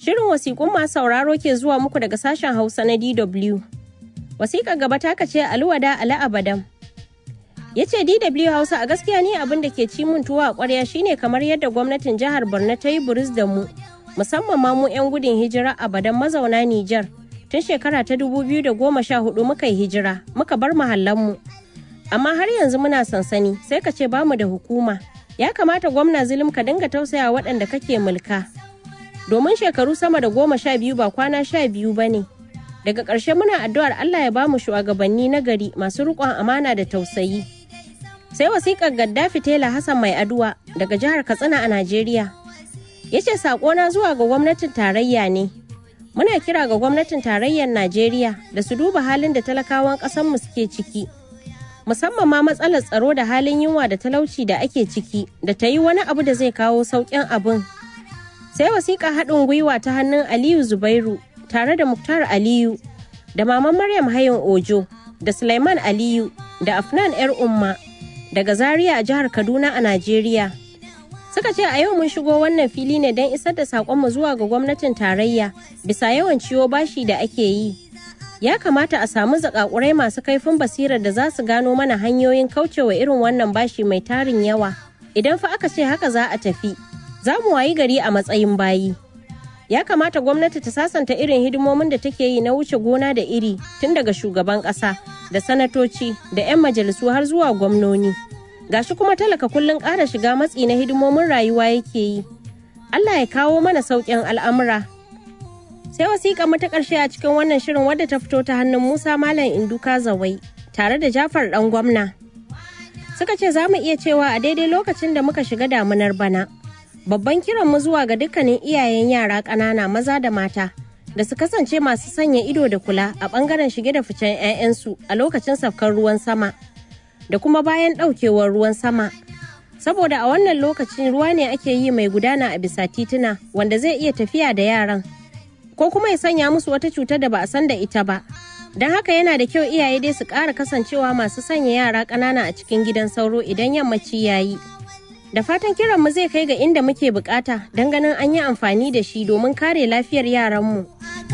Shirin wasiƙun masu sauraro ke zuwa muku daga sashen Hausa na DW. Wasiƙar gaba ta kace Aluwada Ali Abadam. Ya ce DW Hausa a gaskiya ni abin da ke ci mun tuwa a ƙwarya shine kamar yadda gwamnatin jihar Borno ta yi buris da mu, musamman ma mu 'yan gudun hijira Abadan mazauna Nijar. Tun shekara ta 2014 muka yi hijira, muka bar mu. Amma har yanzu muna sansani, sai ka ce bamu da hukuma. Ya kamata gwamna zulum ka dinga tausaya waɗanda kake mulka. domin shekaru sama da goma sha biyu ba kwana sha biyu ba ne. Daga ƙarshe muna addu'ar Allah ya ba mu shugabanni na gari masu riƙon amana da tausayi. Sai wasiƙar Gaddafi Tela Hassan Mai Aduwa daga jihar Katsina a Najeriya. Ya ce saƙona zuwa ga gwamnatin tarayya ne. Muna kira ga gwamnatin tarayyar Najeriya da su duba halin da talakawan ƙasarmu suke ciki. Musamman ma matsalar tsaro da halin yunwa da talauci da ake ciki da ta yi wani abu da zai kawo sauƙin abin sai wasiƙa haɗin gwiwa ta hannun aliyu zubairu tare da muktar aliyu da maman maryam hayin ojo da suleiman aliyu da afnan yar umma daga zaria a jihar kaduna a najeriya suka ce a yau mun shigo wannan fili ne don isar da saƙonmu zuwa ga gwamnatin tarayya bisa yawan ciwo bashi da ake yi ya kamata a samu zakakurai masu kaifin basirar da za su gano mana hanyoyin kaucewa irin wannan bashi mai tarin yawa idan fa aka ce haka za a tafi za mu wayi gari a matsayin bayi. Ya kamata gwamnati ta sasanta irin hidimomin da take yi na wuce gona da iri tun daga shugaban ƙasa da sanatoci da 'yan majalisu har zuwa gwamnoni. Gashi kuma talaka kullum ƙara shiga matsi na hidimomin rayuwa yake yi. Allah ya kawo mana sauƙin al'amura. Sai wasiƙa mata ƙarshe a cikin wannan shirin wadda ta fito ta hannun Musa Malam Induka Zawai tare da Jafar ɗan gwamna. Suka ce za mu iya cewa a daidai lokacin da muka shiga damunar bana. babban kiran mu zuwa ga dukkanin iyayen yara ƙanana maza da mata da su kasance masu sanya ido da kula a ɓangaren shige da ficen 'ya'yansu a lokacin safkar ruwan sama da kuma bayan ɗaukewar ruwan sama saboda a wannan lokacin ruwa ne ake yi mai gudana a bisa tituna wanda zai iya tafiya da yaran ko kuma ya sanya musu wata cutar da ba a san da ita ba don haka yana da kyau iyaye dai su ƙara kasancewa masu sanya yara ƙanana a cikin gidan sauro idan yammaci yayi da fatan kiranmu zai kai ga inda muke bukata don ganin an yi amfani da shi domin kare lafiyar yaranmu